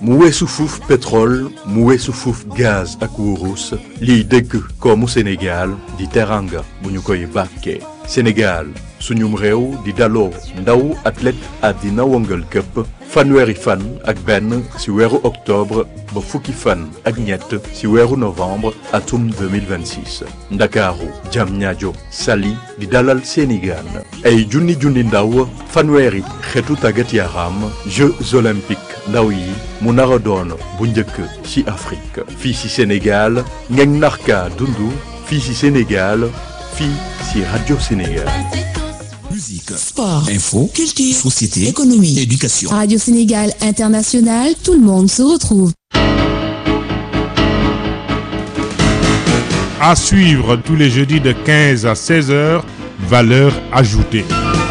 mu weesu fuuf pétrole mu weesu fuuf gaz ak wurus liy dëgg koomu Sénégal di teranga bu ñu koy bàkkee Sénégal suñum réew di daloo ndaw athlète àddina wëngal këpp fanweeri fan ak benn ci weeru octobre ba fukki fan ak ñett ci weeru novembre atum 2026 ndakaaru Diamniadio Saly di dalal seeni gaan ay junni junni ndaw fanweeri xeetu tàggat yaram Jeux olympiques ndaw yi mu nar a doon bu njëkk ci Afrique fii ci Sénégal ngeen narka dundu fii ci Sénégal fii ci Radio Sénégal Musique, Sport, info, culture, société, économie. éducation. Radio Sénégal International, tout le monde se retrouve. À suivre tous les jeudis de 15 à 16 heures, valeur ajoutée.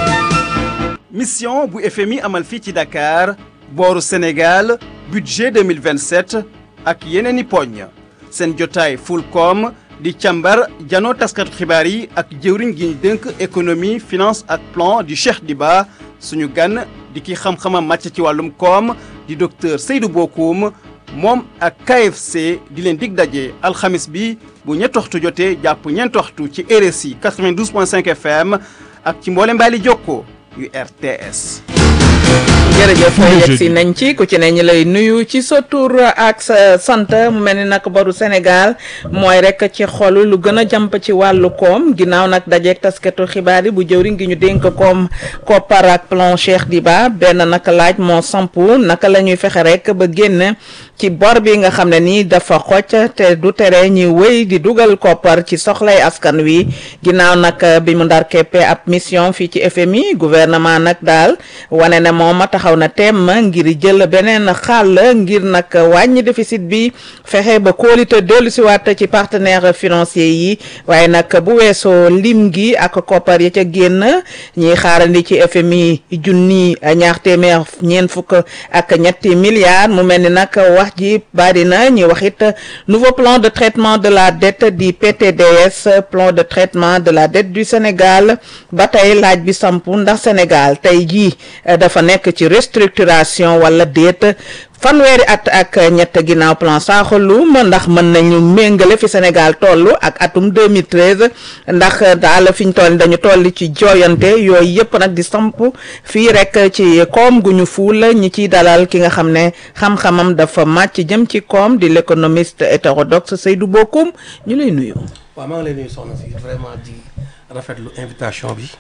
mission bu FMI amal fii ci Dakar booru Sénégal budget 2027 ak yeneen i poñ seen jotaay Fulcom di càmbar janoo taskatu xibaar yi ak jëwriñ gi ñu dënk économie finance ak plan di Cheikh Diba suñu gan di ki xam-xamam màcc ci wàllum koom di docteur Seydou Bokoum moom ak KFC di leen dig daje alxamis bi bu ñetti waxtu jotee jàpp ñeenti waxtu ci RSI 92.5 FM ak ci mboole mbaali jokko yu RTS. jërëjëf Tous les yegg si jeudis. nañ ci ku ci ne ñu lay nuyu ci sa tur ak sa sant mu mel ni nag baru Sénégal mooy rek ci xolu lu gën a jàmp ci wàllu koom ginnaaw nag dajeeg taskatu xibaar yi bu jëwriñ gi ñu dénk koom koppar ak plan Cheikh Diba benn naka laaj moo sampu naka la ñuy fexe rek ba génn ci bor bi nga xam ne nii dafa xocc te du tere ñuy wéy di dugal koppar ci soxlay askan wi ginnaaw nag bi mu ndar keppe ab mission fii ci FMI gouvernement nag daal wane ne moom taxaw na temm ngir jël beneen xàll ngir nag wàññi déficit bi fexe ba kóolite dellu si waat ci partenaires financiers yi waaye nag bu weesoo lim gi ak koppar ya ca génn ñiy xaarandi ci FMI junni ñaar téeméer ñeent fukk ak ñetti milliards mu mel ni nag wax ji bari na ñuy wax it nouveau plan de traitement de la dette di PTDS plan de traitement de la dette du Sénégal ba tey laaj bi sampu ndax Sénégal tey jii eh, dafa nekk ci restructuration wala déet fanweeri at ak ñett ginnaaw plan Sakholoum ndax mën nañu méngale fi Sénégal toll ak atum 2013 ndax daal fi ñu toll dañu toll ci jooyante yooyu yëpp nag di samp fii rek ci koom gu ñu fuul ñi ciy dalal ki nga xam ne xam-xamam dafa màcc jëm ci koom di l'économiste hétérodoxe Seydou Bokoum ñu lay nuyu. waaw maa ngi lay nuyu soxna si vraiment di rafetlu invitation bi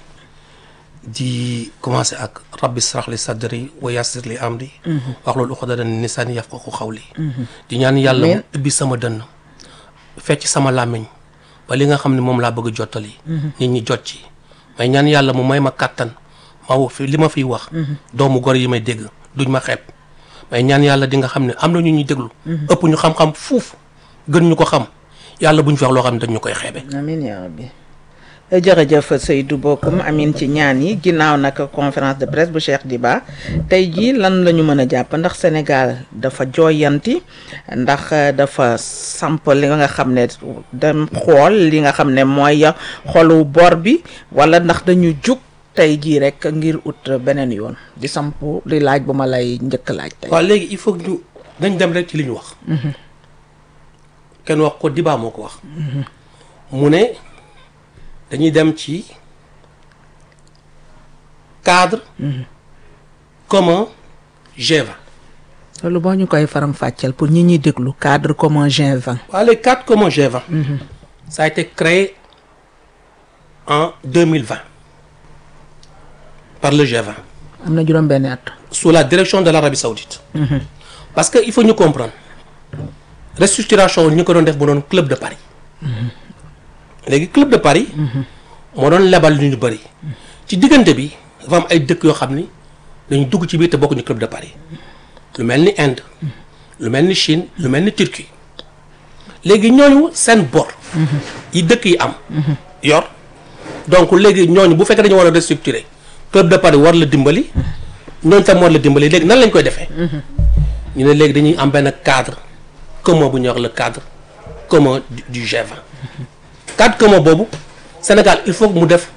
di commencer ak rabbi srah li sadri wa yassir li amri wax loolu uqdatan min lisani yafqahu qawli di ñaan yàlla mu ubbi sama dënn fecc sama làmmiñ ba li nga xam ne moom laa bëgg a jottali nit ñi jot ci may ñaan yàlla mu may ma kàttan ma wax fi li ma fiy wax doomu gor yi may dégg duñ ma xeeb may ñaan yàlla di nga xam ne am na ñu ñuy déglu ëpp ñu xam-xam fuuf gën ñu ko xam yàlla buñ fi wax loo xam ne dañ ñu koy xeebe amiin yaa rabbi jërëjëf Seydou Bokoum amin ci ñaan yi ginnaaw nag conférence de presse bu Cheikh Diba tey jii lan la ñu mën a jàpp ndax Sénégal dafa jooyanti ndax dafa samp li nga xam ne dem xool li nga xam ne mooy xolu bor bi wala ndax dañu jug tey jii rek ngir ut beneen yoon di samp li laaj bu ma lay njëkk laaj tey. waaw léegi il faut que ñu dañ dem rek ci li ñu wax kenn wax ko Diba moo ko wax mu ne dañuy dem ci cadre commun G20 loolu boo ñu koy faram fàcceel pour ñi ñuy déglu cadre commun G20. waaw les cadres communs G20 ça a été créé en 2020 par le G20 am na juróom-benni at. sous la direction de l'Arabie Saoudite parce que il faut ñu comprendre restructuration ñu ko doon def bu doon club de Paris léegi club de Paris moo doon lebal lu ñu bëri ci diggante bi dafa am ay dëkk yoo xam ni dañu dugg ci biir te bokkuñu club de Paris lu mel ni Inde lu mel ni Chine lu mel ni Turquie léegi ñooñu seen bor yi dëkk yi am yor donc léegi ñooñu bu fekkee dañu war a restructurer club de Paris war la dimbali ñooñu tam war la dimbali léegi nan lañ koy defee ñu ne léegi dañuy am benn cadre commun bu ñuy wax le cadre commun du du G20 cadre commun boobu Sénégal il faut que mu def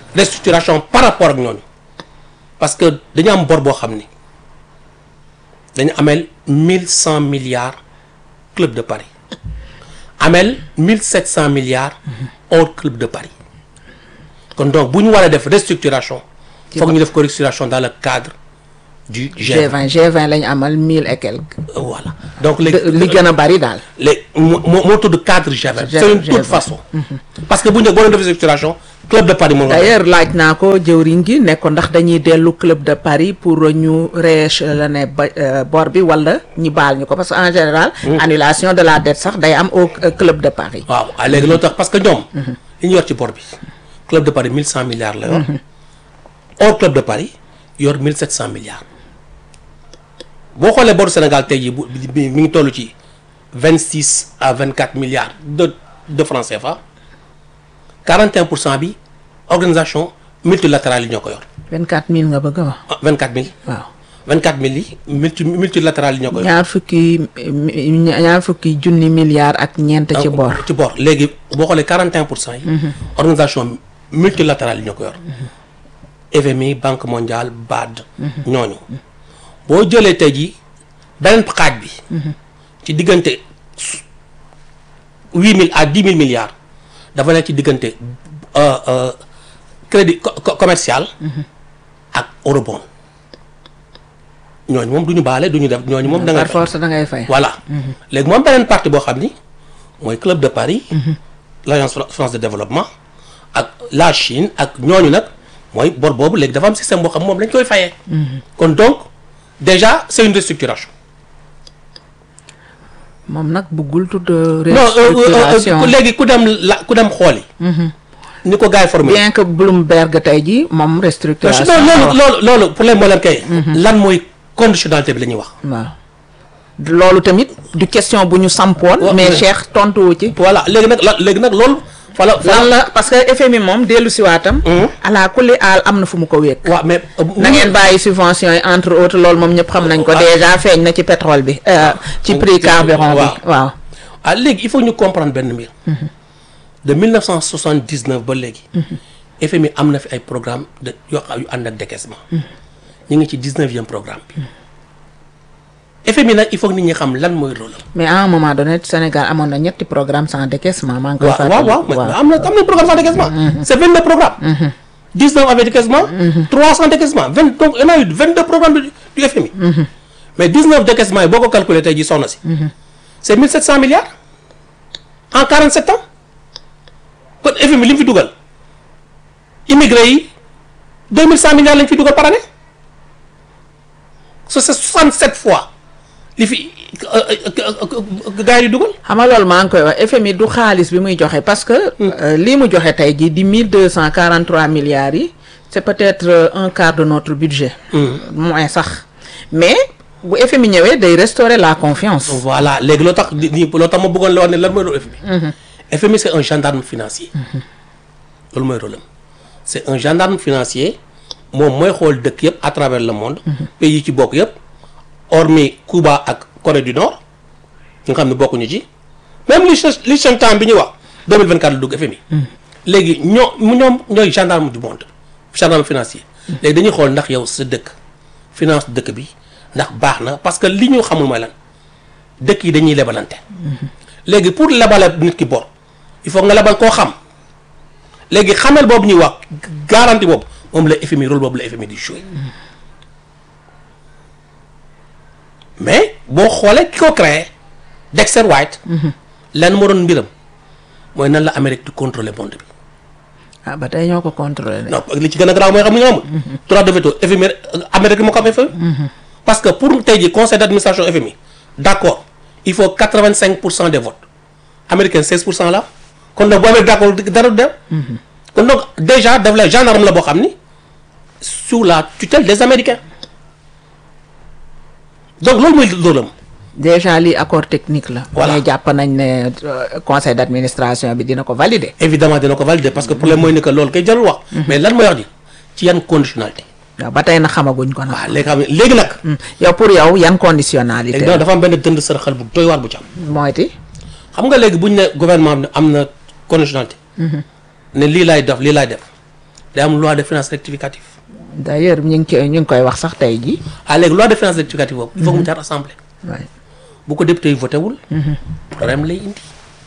restructuration par rapport ak ñooñu parce que dañu am bor boo xam ni dañu amel mille cent milliards club de Paris amel mille sept cent milliards hors club de Paris kon donc bu ñu war a def restructuration foog ñu def ko restructuration dans le cadre du G20 G20 G20 lañ amal mille et quelques. voilà donc De- léegi li gën a bari daal. léegi moo moo moo tudd cadre G20 c'est une toute G20. façon parce que bu ñu boo doon def restructuration club de Paris moom la d'ailleurs laaj naa ko jëwriñ gi ne ko ndax dañuy dellu club de Paris pour ñu rééchelonner ba euh, bor bi wala ñu baal ñu ko parce que en général. annulation de la dette sax day am au euh, club de Paris. waaw ah léegi loolu tax parce que ñoom li ñu yor ci bor bi club de Paris mille cent milliards la yor hors club de Paris yor mille sept cent milliards boo xoolee boru Sénégal tey jii bu bi mi ngi toll ci vingt six à vingt quatre milliards de de francs CFA quarante et un pour cent bi organisation multilatérale yi ñoo ko yor 24000 nga bëgg a wax. ah vingt quatre mille waaw vingt quatre mille yi multi multilatérale yi ñoo ko yor. ñaar fukki mi- ñaar fukki junni milliards ak ñeent ci bor. ci bor léegi boo xoolee 41 pour cent yi. organisation multilatérale yi ñoo ko yor. FMI Banque mondiale BAD. ñooñu boo jëlee tey jii beneen xaaj bi. ci diggante huit mille à dix mille milliards dafa nekk ci diggante euh, euh, crédit co- co- commercial. ak eurobond. ñooñu moom du ñu baale du ñu def ñooñu moom da ngay par force da ngay fay. voilà léegi moom beneen partie boo xam ni mooy club de Paris l'agence Fra- France de développement ak la Chine ak ñooñu nag mooy bor boobu léegi dafa am système boo xam moom lañ koy fayee kon donc déjà c'est une restructuration moom nag buggul tudd non euh, euh, restructuration. euh, léegi ku dem la ku dem xooli ni ko gars yi formé bien que Bloomberg tey jii moom non restructuration. loolu loolu loolu problème moo leen kay lan mooy conditionnalité bi la ñuy wax waaw loolu tamit du question bu ñu sampoon. Wa- mais mais- Cheikh tontuwu ci. voilà léegi nag la léegi nag loolu fala lan fala la parce que FMI moom dellu si waatam. ala kulli aal am na fu mu ko wékk. waaw mais na ngeen bàyyi subventions yi entre autres loolu moom ñëpp xam nañ ko Ah. déjà feeñ na ci pétrole bi. euh, ci prix ci- carburant bi waaw. waaw. ah léegi il faut ñu comprendre benn mbir de 1979 ba léegi FMI am na fi ay programme de yoo xam yu ànd ak décaissement ñu ngi ci 19e programme bi FMI nag il faut que nit ñi xam lan mooy rôle am mais à un moment donné Sénégal amoon na ñetti programme sans décaissement maa ngi koy waaw fàttali. waaw waaw mais am na am na programme sans décaissement c'est 22 programmes 19 avec décaissement 3 sans décaissement 20 donc on a eu 22 programmes du, du FMI mais 19 décaissement yi boo ko calculé tey jii soxna si c'est 1700 milliards en 47 ans kon FMI li mu fi dugal immigré yi 2100 milliards lañ fi dugal par année so c'est 67 fois li fi gars yi di dugal xam nga loolu maa ngi koy wax FMI du xaalis bi muy joxe parce que euh, lii mu joxe tey jii di mille deux cent quarante trois milliards yi c'est peut-être euh, un quart de notre budget moins sax mais bu FMI ñëwee day restaurer la confiance voilà léegi loo tax di di- loo tax ma bëggoon la wax ne lan mooy rôle FMI. FMI c'est un gendarme financier. loolu mooy rôle am c'est un gendarme financier moom mooy xool dëkk yëpp à travers le monde. pays yi ci bokk yëpp hormis Cuba ak Corée du Nord nga xam ne bokkuñu ci même li Lich- Liechtenstein bi ñuy wax 2024 la dugg FMI. léegi ñoo mu ñoom ñooy gendarme du monde gendarme financier. léegi dañuy xool ndax yow sa dëkk finance dëkk bi ndax baax na parce que li ñu xamul mooy lan dëkk yi dañuy lebalante. léegi pour lebale nit ki bor il faut nga lebal koo xam léegi xamel boobu ñuy wax garantie boobu moom la FMI rôle boobu la FMI di jouer mais boo xoolee ki ko créé Dexter White. lenn moo doon mbiram mooy nan la Amérique di contrôler monde bi. ah ba tey ñoo ko contrôler de. non li ci gën a garaaw mooy xam nga amul. droit de veto FMI Amérique moo ko am FMI. parce que pour tey jii conseil d'administration FMI d'accord il faut quatre-vingt-cinq pour cent des votes américains seize pour cent la kon nag bu amee d'accord dara du dem. kon donc déjà daf la gendarme la boo xam ni sous la tutelle des américains donc loolu mooy loolu am. déjà lii accord technique la. Voilà. mais jàpp nañ ne euh, conseil d'administration bi dina ko valider. évidemment dina ko valider parce que problème mooy ni que loolu kay jarul wax. mais lan mooy wax ji ci yan conditionnalité. waaw ba tey na xamaguñ ko nag. waaw léegi xam ne léegi nag. Hmm. yow pour yow yan conditionnalité léegi dafa am benn dënd sërxal bu doy waar bu ci am. mooy ti xam nga léegi bu ñu ne gouvernement am am na conditionnalité. ne lii laay def lii laay def day am loi de finances rectificative d'ailleurs ñu ngi koy ñu ngi koy wax sax tey jii. ah léegi loi de finances rectificative boobu il faut que mu jaar assemblée waaye bu ko député yi voté wul problème lay indi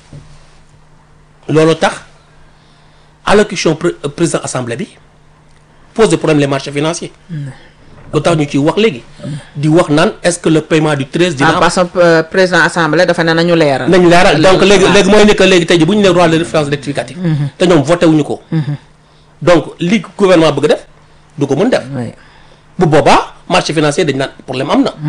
loolu tax allocution pré- euh, président assemblée bi pose de problème les marchés financiers lu tax ñu ciy wax léegi di wax naan est-ce que le paiement du 13 dina ah am parce que euh, président assemblée dafa ne nañu leeral. nañ leeral donc léegi waaw. léegi mooy ne que léegi tey ji bu ñu ne loi de finances rectificative te ñoom voté wuñu ko donc li gouvernement bëgg a def du ko mën def oui bu boobaa marché financier dañ naan problème am na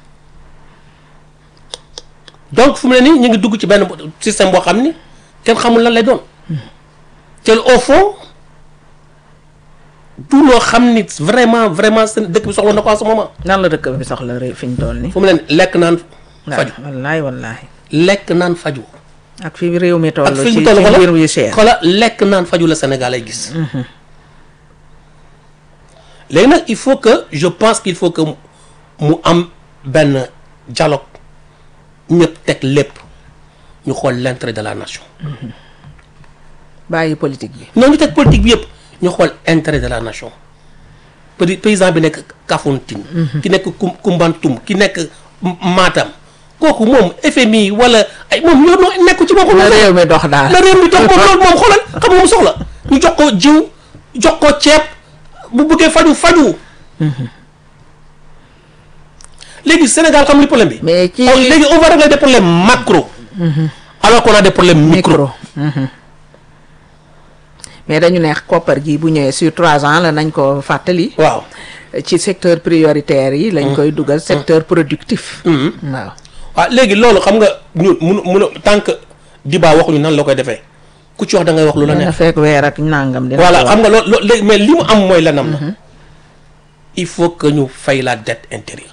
donc fu mu ne nii ñu ngi dugg ci benn système boo xam ni kenn xamul lan lay doon te au fond tout loo xam ni vraiment vraiment seen dëkk bi soxla na ko en ce moment nan la dëkk bi soxla ré- fi ñu toll nii. fu mu ne nii lekk naan faju waaw wallaay wallaay. lekk naan faju ak fi réew mi toll. ak fi ci mu toll ci mbir xoolal yu cher. xoolal lekk naan faju la Sénégal ay gis léegi nag il faut que je pense qu'il faut que mu- mu am benn dialogue ñëpp teg lépp ñu xool l'intérêt de la nation bàyyi politique bi. ñoo ñu teg politique bi yëpp ñu xool intérêt de la nation Paysan paysan bi nekk Kafountine ki nekk Kum Kumbantum ki nekk M- Matam kooku moom FMI wala ay moom ñoo noo nekku ci boppam na réew mi dox daal. la réew mi dox moom loolu moom xoolal xam nga mu soxla ñu jox ko jiw jox ko ceeb bu bëggee faju faju léegi Sénégal xam li problème bi mais ci Oh, léegi on va régler des problèmes macro alors qu'on a des problèmes micro micro. mhm. mais dañu ne koppar gi bu ñëwee sur trois ans la nañ ko fàttali. waaw ci secteur prioritaire yi. lañ koy dugal secteur productif. waaw. waaw léegi loolu xam nga ñu mun mun a tant que Diba waxuñu nan la koy defee ku ci wax da ngay wax lu la dina neex fekk weer ak nangam. dina voilà ko xam nga loolu loolu léegi mais li mu am mooy lanam la il faut que ñu fay la dette intérieure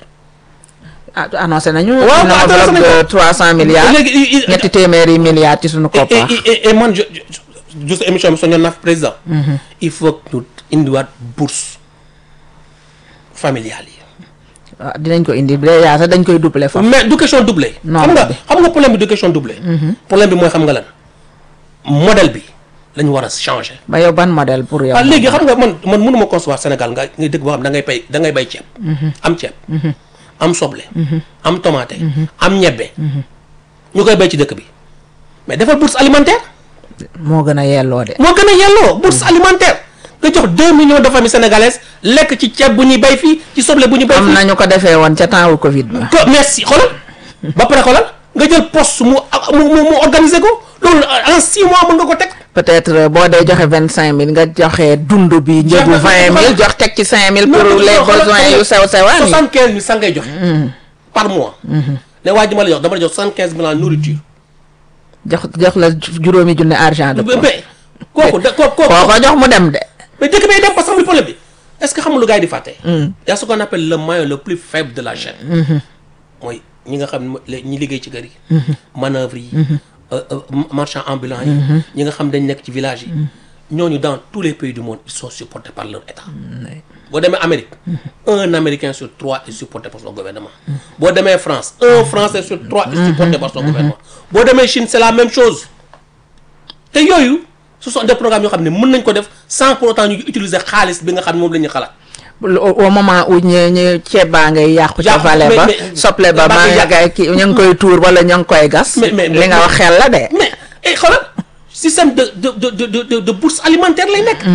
ah annoncé nañu. Waaw, une annoncé enveloppe nañu de ko. trois cent milliards. léegi i- i- ñetti téeméeri milliards ci suñu et, koppar. et, et, et man je je juste émission bi soñoon naa fi président il faut que ñu indiwaat bourse familiale yi waaw dinañ ko indi déjà sax dañ koy doubler foofu. mais du question doublé Non, xam nga bi. xam nga problème bi du question doublé problème bi mooy xam nga lan modèle bi la ñu war a changer ba yow ban modèle pour yow. waaw léegi xam nga man man mënuma concevoir Sénégal nga ngay dëkk boo xam da ngay bay da ngay bay ceeb am ceeb am soble am tomate am ñebbe ñu koy bay ci dëkk bi mais defal bourse alimentaire moo gën a yelloo de. moo gën a yelloo bourse alimentaire nga jox deux millions de familles sénégalaises lekk ci ceeb bu ñuy bay fii ci soble bu ñuy bay am fii nañu ko defee woon ca temps wu Covid ba. ko merci xoolal ba pare xoolal nga jël poste mu mu mu mu organiser ko loolu en six mois mën nga ko teg peut-être euh, boo dee joxe vingt cinq mille nga joxe dund bi njëgu Joxe- vingt mille xoolal- jox teg ci cinq mille Non, pour non, les non, xoolal- besoins xoolal- yu sew sewaan yi. soixante quinze mille sax ngay joxe par mois ne waa ji ma la jox dama la jox soixante quinze mille en nourriture jox jox la juróomi junne argent de poche. mais kooku da kooku koo kooku ko jox mu dem de. mais dëkk bay dem parce que xam nga problème bi est-ce que xam nga lu gars yi di fàtte y a ce qu'on appelle le maillon le plus faible de la chaîne mooy ñi nga xam ne mooy ñi liggéey ci kër yi manœuvre yi euh, euh, marchand ambulant yi ñi nga xam dañ nekk ci village yi ñooñu dans tous les pays du monde ils sont supportés par leur état boo demee Amérique un Américain sur trois est supporté par son gouvernement boo demee France un Français sur trois est supporté par son gouvernement boo demee Chine c'est la même chose te yooyu ce sont des programmes yoo xam ne mën nañ ko def sans pour autant ñu utiliser xaalis bi nga xam ne moom la ñuy xalaat au au moment où ñu ñu ceeb baa ngay yàqu ca Yàqu, vallée mais- ba mais- soble ba ba maa ngay nga yàq. gay ki ñu ngi koy tuur wala ñu ngi koy gas Mais- mais- li mais- nga wax xel la de mais et xoolal système de de de de de de, de bourse alimentaire lay nekk.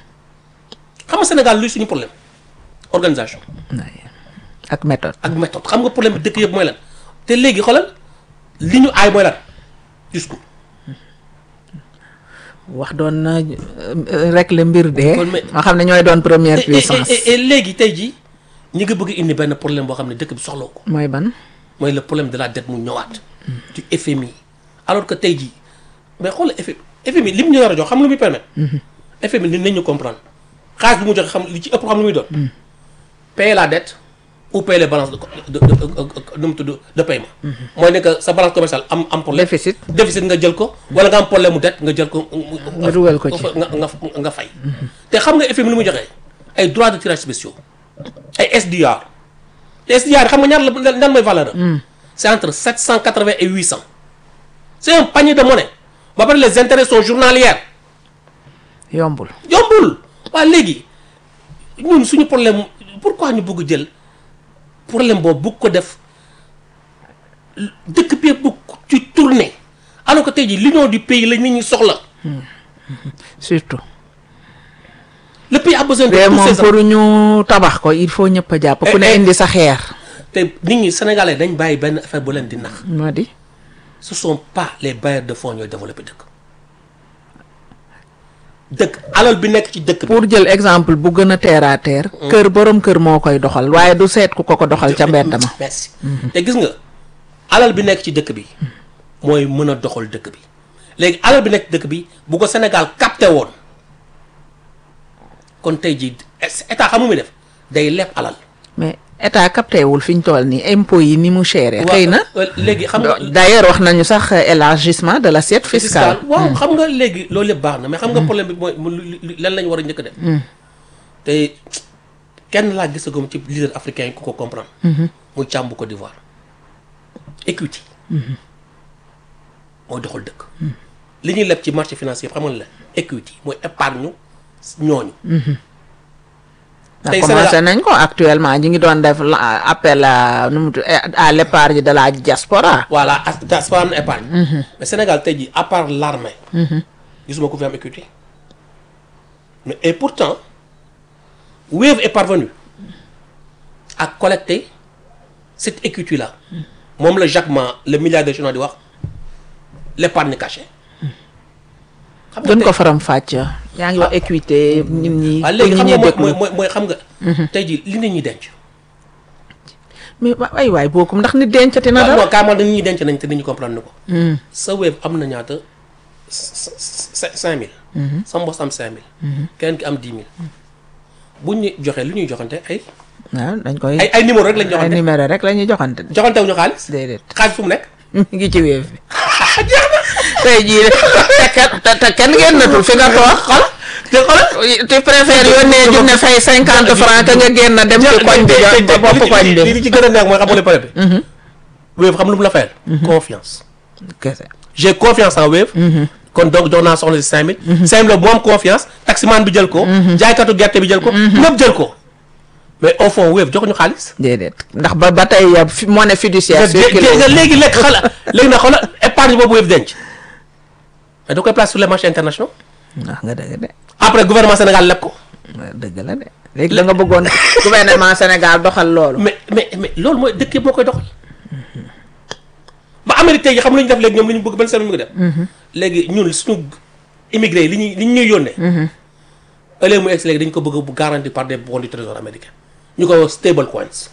xam nga Sénégal luy suñu problème organisation ak méthode ak méthode xam nga problème bi dëkk yëpp mooy lan te léegi xoolal li ñu aay mooy lan discours. wax doon na euh, rek le mbir de Kon mais- nga xam ne ñooy doon première Et- et- puissance et- et léegi tey jii ñi nga bëgg indi benn problème boo xam ne dëkk bi soxlaw ko mooy ban mooy le problème de la dette mu ñëwaat. du FMI alors que tey jii mais xoolal FMI FMI li mu ñu war a jox xam lu muy permettre. FMI ni nañ ñu comprendre xaalis bi mu joxe xam li ci ëpp xam lu muy doon. payer la dette ou payer les balances de de de de nu mu tudd de paiement. mooy ne que sa balance commerciale am am problème. déficit déficit nga jël ko wala nga am problème mu dette nga jël ko. Nga dugal ko ci. nga nga nga fay. te xam nga FMI lu muy joxe ay droits de tirage spéciaux ay SDR te SDR xam nga ñaar la ñaar mooy valeur am. c'est entre 780 et 800. c'est un panier de monnaie ba pare les intérêts sont journalières yombul yombul waa léegi ñun suñu problème pourquoi ñu bëgg jël problème boobu bëgg ko def dëkk bi bëgg ci tourner alors que tey jii l'union du pays la nit ñi soxla surtout le pays a besoin de mais tous moom ces pour ñu tabax ko il faut ñëpp a jàpp ku ne Eh, eh. indi sa xeer te nit ñi sénégalais dañ bàyyi benn affaire bu leen di nax moo di ce sont pas les bailleurs de fonds ñooy développer dëkk dëkk alal bi nekk ci dëkk bi pour jël exemple bu gën a terre à terre kër borom kër moo koy doxal waaye du seet ku ko ko doxal ca mbedd ma merci te gis nga alal bi nekk ci dëkk bi mooy mën a doxal dëkk bi léegi alal bi nekk ci dëkk bi bu ko Sénégal capté woon kon tey jii état xam nga muy def day leb alal mais état capté wul fi ñu toll nii impôts yi ni mu chéré xëy na Waaw, léegi xam nga d'ailleurs wax nañu sax élargissement de l'assiette fiscale waaw xam nga léegi loolu yëpp baax na mais xam nga problème bi mooy mu lu- lu- lan lañ war a njëkk a def te kenn laa gisagum ci leader africain yi ku ko comprendre muy càmm bu Côte d'Ivoire equity mooy doxal dëkk li ñuy leb ci marché financier xam nga la equity mooy épargne ñooñu ndax tey commencé Sénégal- nañ ko actuellement ñu ngi doon def la- appel à nu mu tudd à l'épargne de la diaspora voilà as diaspora am na épargne mais Sénégal tey jii à part l'armée gisuma ko fi am equity mais et pourtant Wave est parvenu à collecter cette equity là moom la Jacques Ma le milliardaire chinois di wax l'épargne cachée xam gën tey- ko faram fàcc yaa ngi wax équité nit ñi waaw pour léegi nit xam ñi nga mooy déglu mooy mooy xam nga tey jii li nit ñi denc mais wa- ay waay bookum ndax nit dencati na waaw dara non carrément nit ñi denc nañ te nit ñi comprendre ni ko sa Wave am na ñaata cinq cinq mille sa mbos am cinq mille keneen ki am dix mille buñ ñu joxee lu ñuy joxante ay waaw dañ koy ay ay numéro rek lañ ay joxante numéro rek la ñuy joxante joxante wu ñu xaalis déedéet xaalis fu mu nekk mi ngi ci wéef bi tey jii de te kenn te- te kenn génnatul fi nga toog xol te xoolal tu préfères yónnee junne fay cinquante francs que nga génn dem ci koñ bi jot ba bopp koñ li bi li ci gën a neex mooy xam nga le problème bi Wave xam lu mu la fayal confiance kese j'ai confiance en Wave kon donc jox naa soxna si cinq mille cinq mille bu am confiance taximan bi jël ko jaaykatu gerte bi jël ko ñëpp jël ko mais au fond Wave joxuñu xaalis déedéet ndax ba ba tey ya fi- monnaie fiduciaire circulé nga léegi lekk xala léegi nag xoolal épargne boobu Wave denc mais da koy place sur les marchés internationaux wax nga dëgg de après gouvernement Sénégal leb ko dëgg la de léegi la nga bëggoon gouvernement Sénégal doxal loolu mais mais mais loolu mooy dëkk yëpp moo koy doxal ba Amérique tey xam lu ñu def léegi ñoom li ñu bëgg benn seen mu ngi def léegi ñun suñu immigré yi li ñuy li ñu ñuy yónnee ëllëg mu egsi léegi dañ ko bëgg bu garanti par des bons du trésor américain ñu koy wax stable coins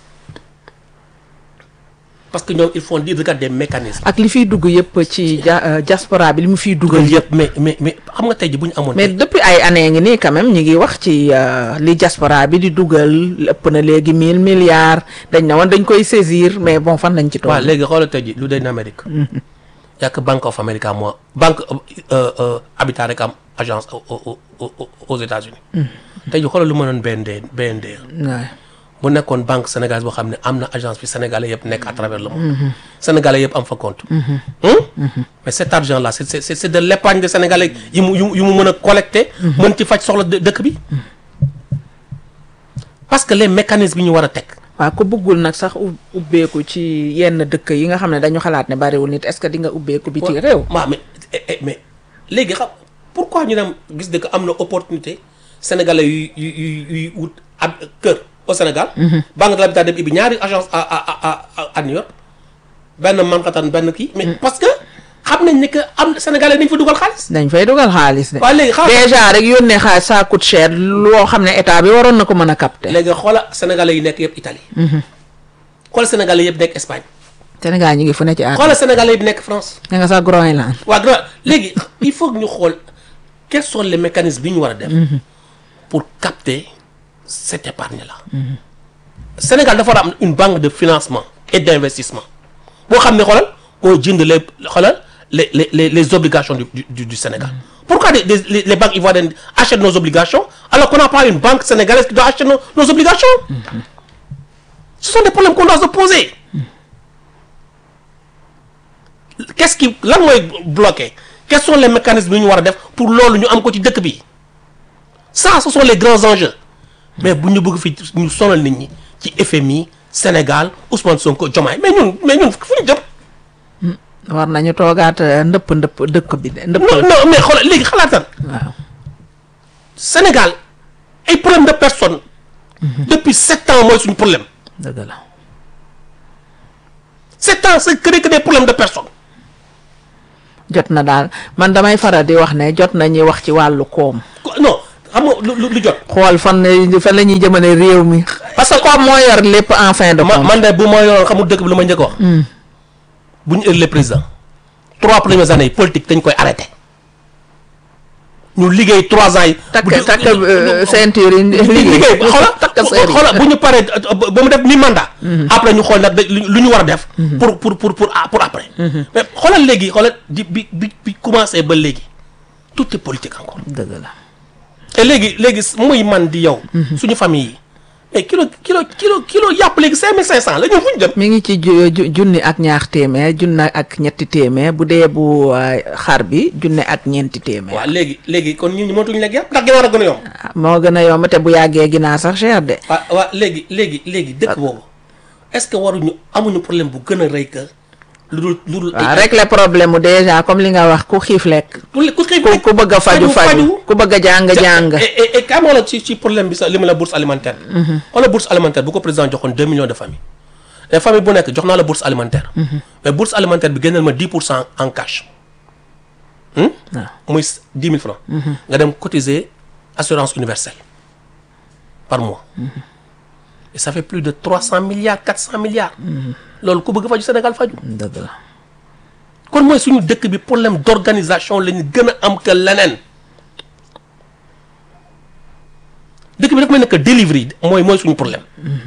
parce que ñoom ils font dire regarde des mécanismes ak li fiy dugg yëpp ci ja- euh, diaspora bi li mu fiy dugal loolu yëpp mais mais mais xam nga tey ji bu ñu amoon mais depuis ay années ngi nii quand même ñu ngi wax ci euh, li diaspora bi di dugal ëpp na léegi mille milliards dañ ne woon dañ koy saisir mais bon fan lañ ci waaw toll léegi xoolal tey ji lu day na Amérique yàq Bank of America moo banque euh, euh, Habitat rek am agence au- au- au- au- aux États-Unis tey ji xoolal lu ma doon BND BND waaw bu nekkoon banque sénégalaise boo xam ne am na agence fi sénégalais yëpp nekk à travers le monde sénégalais yëpp am fa compte Hum? mais cet argent là c'est c'est c'est de l'épargne de sénégalais yi mu yu mu yu mu mën a collecter mën ci faj soxla dë- dëkk bi parce que les mécanismes yi ñu war a teg waaw ku bëggul nag sax ub- ubbeeku ci yenn dëkk yi nga xam ne dañu xalaat ne bariwul nit est-ce que di nga ubbeeku bi ci réew waaw mais eh, eh, mais léegi xam pourquoi ñu dem gis dëkk am na opportunité sénégalais yu yu yu yuy wut ab kër au Sénégal. banque de l'habitat dem ibi ñaari agence à à à à à New York benn Manhattan benn kii. mais parce que xam nañ ne que am sénégalais dañ fa dugal xaalis. dañ fay dugal xaalis de waaw léegi xaalis déjà rek yónnee xaalis ça coûte cher loo xam ne état bi waroon na ko mën a capter léegi xoola sénégalais yi nekk yëpp Italie. xoola sénégalais yëpp nekk Espagne. Sénégal ñu ngi fu ne ci àdduna xoola sénégalais yi nekk France. da nga sax Groenland waa grand léegi il faut que ñu xool quels sont les mécanismes bi ñu war a def pour capter cette épargne là Sénégal dafa war a am une banque de financement et d'investissement boo xam ne xoolal moo jënd les xoolal les les les les obligations du du du Sénégal pourquoi des, des- les, les banques ivoiriennes achètent nos obligations alors qu'on n'a pas une banque sénégalaise qui doit acheter nos, nos obligations ce sont des problèmes qu'on doit se poser qu'est-ce qui lan mooy bloqué quels sont les mécanismes yi ñu war a def pour loolu ñu am ko ci dëkk bi ça ce sont les grands enjeux mais bu ñu bëgg fi ñu sonal nit ñi ci FMI Sénégal Ousmane Sonko Diomaye mais ñun mais ñun fu ñu jëm. war nañu toogaat euh, ndëpp ndëpp dëkk bi de ndëpp non non mais xoolal léegi xalaatal waaw Sénégal ay problème de personne. depuis sept ans mooy suñu problème. dëgg la sept ans c'est que que des problèmes de personne. jot na daal man damay faral di wax ne jot nañuy wax ci wàllu koom Ko- non xam nga lu lu lu jot. xool fan la fan la ñuy jëmale réew mi parce que koom moo yor lépp en fin de ma compte man de bu ma yoroon xamul dëkk bi lu ma njëkk a wax. bu ñu élu président trois premières années yi politique dañ koy arrêté ñu liggéey trois ans yi. takk bu ñu- takk ñu- euh, ñu- ceinture yi liggéey xoolal takk seer yi xoolal bu ñu paree ba mu def mi mandat. après ñu xool nag da- lu lu ñu war a def. pour pour pour pour pour après. mais xoolal léegi xoolal di bi bi bi commencé ba léegi tout est politique encore. dëgg la te léegi léegi muy man di yow. suñu famille yi mais kilo kilo kilo kilo yàpp léegi cinq mille cinq cent la ñun fu ñu jëm. mi ngi ci ju- ju- junni ak ñaar téeméer junni ak ñetti téeméer bu dee bu euh, xar bi junni ak ñeenti téeméer waaw léegi léegi kon ñun ñu mënatuñu lekk yàpp ndax ginaar a gën a yomb. ah, moo gën a yomb te bu yàggee ginaar sax cher de waaw waaw léegi léegi léegi dëkk boobu est-ce que waruñu amuñu problème bu gën a rëy que lu dul lu dul. waaw régler problème mu déjà comme li nga wax ku xiif lekk ku ku xiif ku ku bëgg a faju faju ku bëgg a jàng jàng et et et kamoo la ci ci problème bi sax li ma la bourse alimentaire. xoolal bourse alimentaire bu ko président joxoon deux millions de familles. te famille bu nekk jox naa la bourse alimentaire. mais bourse alimentaire bi génneel ma dix pour cent en cash. Hmm? muy dix mille francs. nga dem cotiser assurance universelle par mois. et ça fait plus de trois cent milliards quatre cent milliards. loolu ku bëgg faju Sénégal faju dëgg la kon mooy suñu dëkk bi problème d'organisation la ñu gën a am que leneen dëkk bi dafa mel ne que delivery mooy mooy suñu problème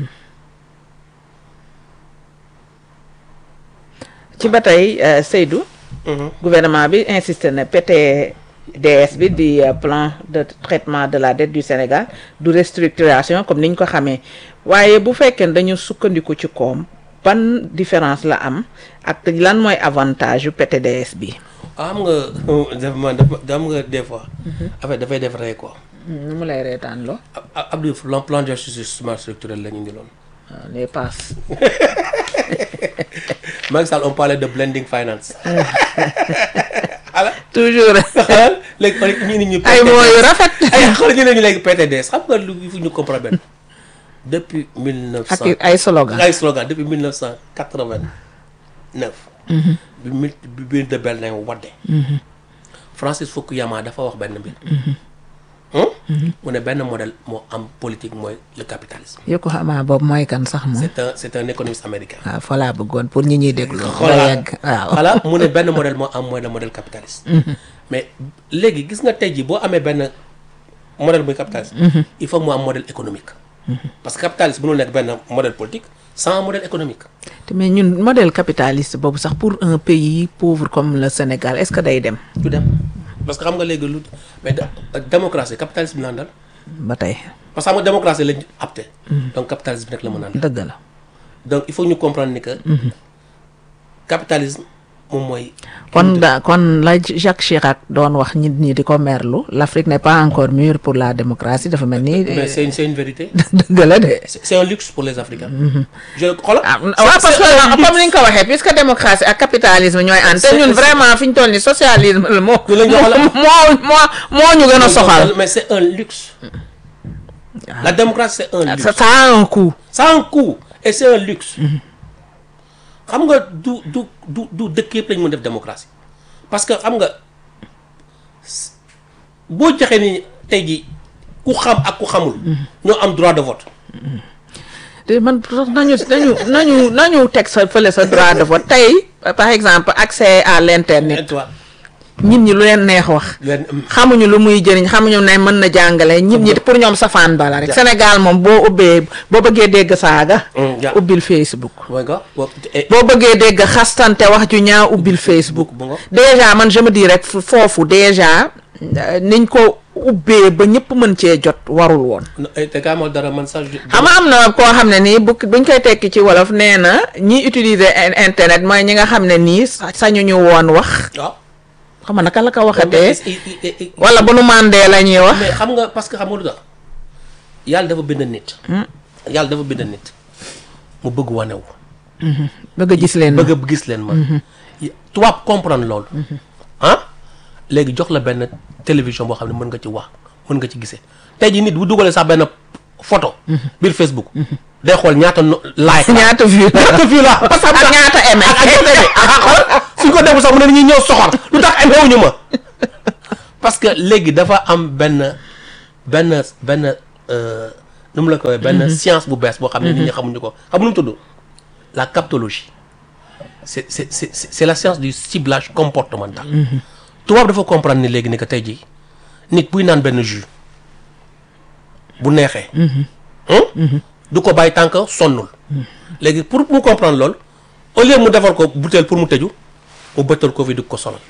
ci ba tey euh, Seydou gouvernement bi insisté na PTDS bi di euh, plan de traitement de la dette du Sénégal du restructuration comme ni ñu ko xamee waaye bu fekkee ne dañu sukkandiku ci koom ban différence la am ak lan mooy avantage yu PTDS bi am nga daf ma daf am nga des fois affaire dafay def rey quoi nu mu lay reetaan loo Ab- Ab- Abdou plan plan d'ajustement structurel la ñu indi loon waaw les passes Macky Sall on parlait de blending finance ala toujours xalal léegi xool ñu ni ñu ay mots yu rafet ay xool ñu ne ñu léegi PTDS xam nga lu il faut ñu comprendre benn depuis mille neuf ak cent ay slogan ay slogan depuis 1989 bi mil bi biir de Berlin wadde Francis Fukuyama dafa wax benn mbir Hum? mu ne benn modèle moo am politique mooy le capitalisme yokku xamaa boobu mooy kan sax moom c'est un c'est un économiste américain waaw fa laa bëggoon pour ñi ñuy déglu nga voilà yegg waaw voilà mu ne benn modèle moo am mooy le modèle capitaliste mais léegi gis nga tey jii boo amee benn modèle muy capitaliste il faut mu am modèle économique parce que capitaliste mënul nekk benn modèle politique sans modèle économique te mais ñun modèle capitaliste boobu sax pour un pays pauvre comme le Sénégal est-ce que day dem du dem parce que xam nga léegi lu mais da- démocratie capitalisme la àndal ba tey parce que xam nga démocratie lañ apte donc capitalisme rek la mën a àndal dëgg la donc il faut ñu comprendre ni que capitalisme moom mooy kon da kon la Jacques Chirac doon wax nit ñi di ko merlu l'Afrique n'est pas encore mûre pour la démocratie dafa mel ni mais c'est une c'est une vérité dëgg la de c'est c'est un luxe pour les Africains je xoolal ah waaw parce que comme ni nga ko waxee puisque démocratie ak capitalisme ñooy ànd te ñun vraiment fi ñu toll ni socialisme la moo Ñu la ñu xoolal. moo moo moo ñu gën a soxal mais c'est un luxe la démocratie c'est un luxe ça ça a un coût ça a un coût et c'est un luxe xam nga du du du du dëkk yëpp lañ mën def démocratie parce que xam nga s- boo joxee ni tey jii ku xam ak ku xamul ñoo am droit de vote te man sax nañu nañu nañu nañu teg sa fële sa droit de vote tey par exemple accès à l'internet toi nit ñi lu leen neex wax leen xamuñu lu muy jëriñ xamuñu ne mën na jàngale nit ñi pour ñoom safaan bala rek Sénégal moom boo ubbee boo bëggee dégg saaga Mm, ja. ubbil Facebook mooy nga boo et boo bëggee dégg xastante wax ju ñaaw ubbil Facebook bu nga déjà man je me dis rek fu- foofu déjà euh, niñ ko ubbee ba ñëpp mën cee jot warul woon te kaa moo dara man sax xam nga am na koo xam ne nii bu buñ koy tekki ci wolof nee na ñi utiliser in- internet mooy ñi nga xam ne nii sa- sañuñu woon wax waaw xam nga naka la ko waxatee mais wala bu nu mandee la ñuy wax mais xam nga parce que xam nga lu tax yàlla dafa bind nit yàlla dafa bind nit mu bëgg wanewu bëgg a gis leen bëgg a gis leen ma tubaab comprendre loolu ah léegi jox la benn télévision boo xam ne mën nga ci wax mën nga ci gisee tey jii nit bu dugalee sax benn photo biir Facebook day xool ñaata no like la ñaata vue ñaata vue la parce que ak ñaata aimé ak ñaata aimé ah xool suñ ko defu sax mu ne dañuy ñëw soxor lu tax aimé wuñu ma parce que léegi dafa am benn benn benn euh, nu mu la ko waxee benn science bu bees boo xam ne nit ñi xamuñu ko xam nu mu tudd la captologie c'est c'est c'est c'est la science du ciblage comportemental tubaab dafa comprendre ni léegi ni que tey jii nit buy naan benn jus bu neexee hum, du ko bàyyi tànk sonnul léegi pour mu comprendre loolu au lieu mu defar ko bouteille pour mu tëju mu bëttal ko fi di ko sonal